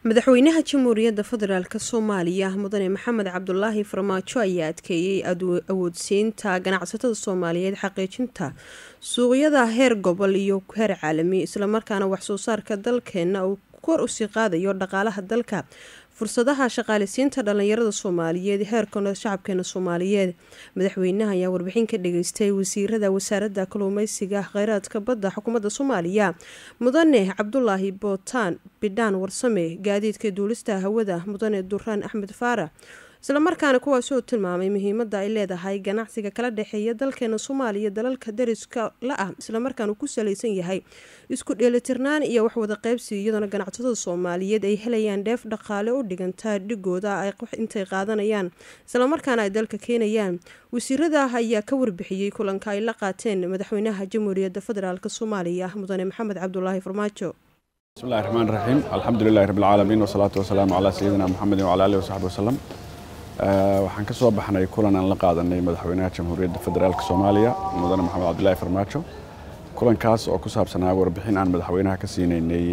madaxweynaha jamhuuriyadda federaalk soomaaliya mudane maxamed cabdulaahi farmaajo ayaa adkeeyey awoodsiinta ganacsatada soomaaliyeed xaqiijinta suuqyada heer gobol iyo heer caalami islamarkaana waxsoo saarka dalkeena uu kor usii qaadayo dhaqaalaha dalka fursadaha shaqaalisiinta dhalinyarada soomaaliyeed heerkana shacabkeena soomaaliyeed madaxweynaha ayaa warbixin ka dhageystay wasiirada wasaaradda kalluumeysiga kheyraadka badda xukuumadda soomaaliya mudane cabdulaahi bootaan bidhaan warsame gaadiidka duulista hawada mudane duraan axmed faarax islamarkaana kuwaasi oo tilmaamay muhiimada ay leedahay ganacsiga kala dhexeeya dalkeena soomaaliya dalalka dariska la ah islamarkaana ku salaysan yahay isku dheelitirnaan iyo waxwada qeybsi iyadoona ganacsatada soomaaliyeed ay helayaan dheef dhaqaale u dhigantaa dhigooda intay qaadanayaan islamarkaana ay dalka keenayaan wasiirada ayaa ka warbixiyey kulanka ay la qaateen madaxweynaha jamhuuriyadda federaalk soomaaliya mudane maxamed cabdulaahi farmaajo bismillahi raxmaan raxiim alxamdu lilahi rabbilcaalamiin wasalaatu wasalaamu calaa sayidina muxamedin wcala alihi wasaxbi wasalam waxaan ka soo baxnay kulan aan la qaadanay madaxweynaha jamhuuriyadda federaalk soomaaliya mudane maxamed cabdilaahi farmaajo kulankaas oo ku saabsanaa warbixin aan madaxweynaha ka siinaynay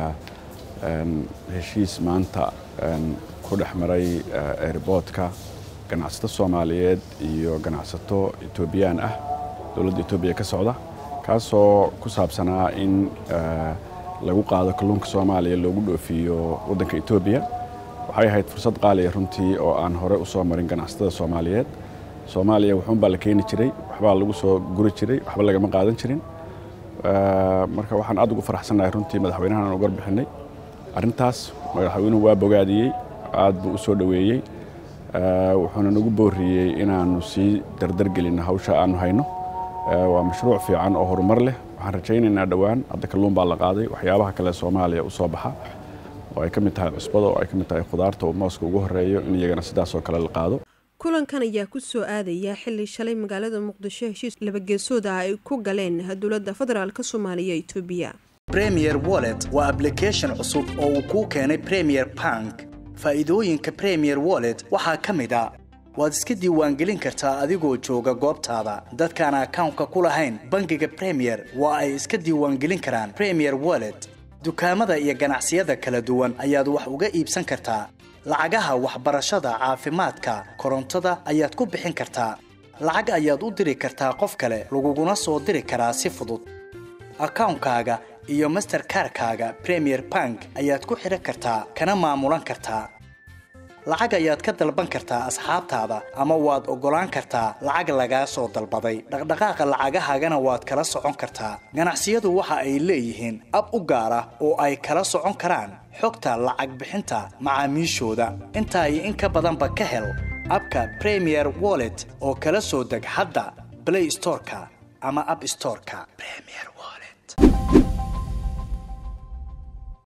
heshiis maanta ku dhex maray airboodka ganacsato soomaaliyeed iyo ganacsato etoobiyaan ah dowladda etoobiya ka socda kaasoo ku saabsanaa in lagu qaado kalluunka soomaaliya loogu dhoofiyo waddanka etoobiya waxay ahayd fursad qaaliya runtii oo aan hore u soo marin ganacsatada soomaaliyeed soomaaliya wuxuunbaa la keeni jiray waxbaa lagu soo guri jiray waxba lagama qaadan jirin marka waxaan aad ugu faraxsannahay runtii madaxweynahan aan uga bixinay arrintaas madaxweynuhu waa bogaadiyey aad buu u soo dhoweeyey wuxuuna nagu booriyey inaannu sii dardargelinno hawsha aannu hayno waa mashruuc fiican oo horumar leh waxaan rajaynaynaa dhowaan hadda kalluun baa la qaaday waxyaabaha kale soomaaliya u soo baxa oo ay ka mid tahay cusbada oo ay ka mid tahay khudaarta oo mooska ugu horeeyo in iyagana sidaasoo kale la qaado kulankan ayaa ku soo aadaya xili shalay magaalada muqdisho heshiis labageesooda ay ku galeen dowladda federaalk soomaaliya etoobiya premier wallet waa ablication cusub oo uu kuu keenay premier bank faa'iidooyinka premier wallet waxaa ka mid a waad iska diiwaangelin kartaa adigoo jooga goobtaada dadkaan akawnka ku lahayn bangiga premier waa ay iska diiwaangelin karaan premier wallet dukaamada iyo ganacsiyada kala duwan ayaad wax uga iibsan kartaa lacagaha waxbarashada caafimaadka korontada ayaad ku bixin kartaa lacag ayaad u diri kartaa qof kale laguguna soo diri karaa si fudud akawnkaaga iyo masterkarkaaga premier bank ayaad ku xidhan kartaa kana maamulan kartaa lacag ayaad ka dalban kartaa asxaabtaada ama waad oggolaan kartaa lacag lagaa soo dalbaday dhaqdhaqaaqa lacagahaagana waad kala socon kartaa ganacsiyadu waxa ay leeyihiin ab u gaar ah oo ay kala socon karaan xogta lacag bixinta macaamiishooda intaa iyo in ka badanba ka hel abka premier wallet oo kala soo deg hadda blay storeka ama ab storeka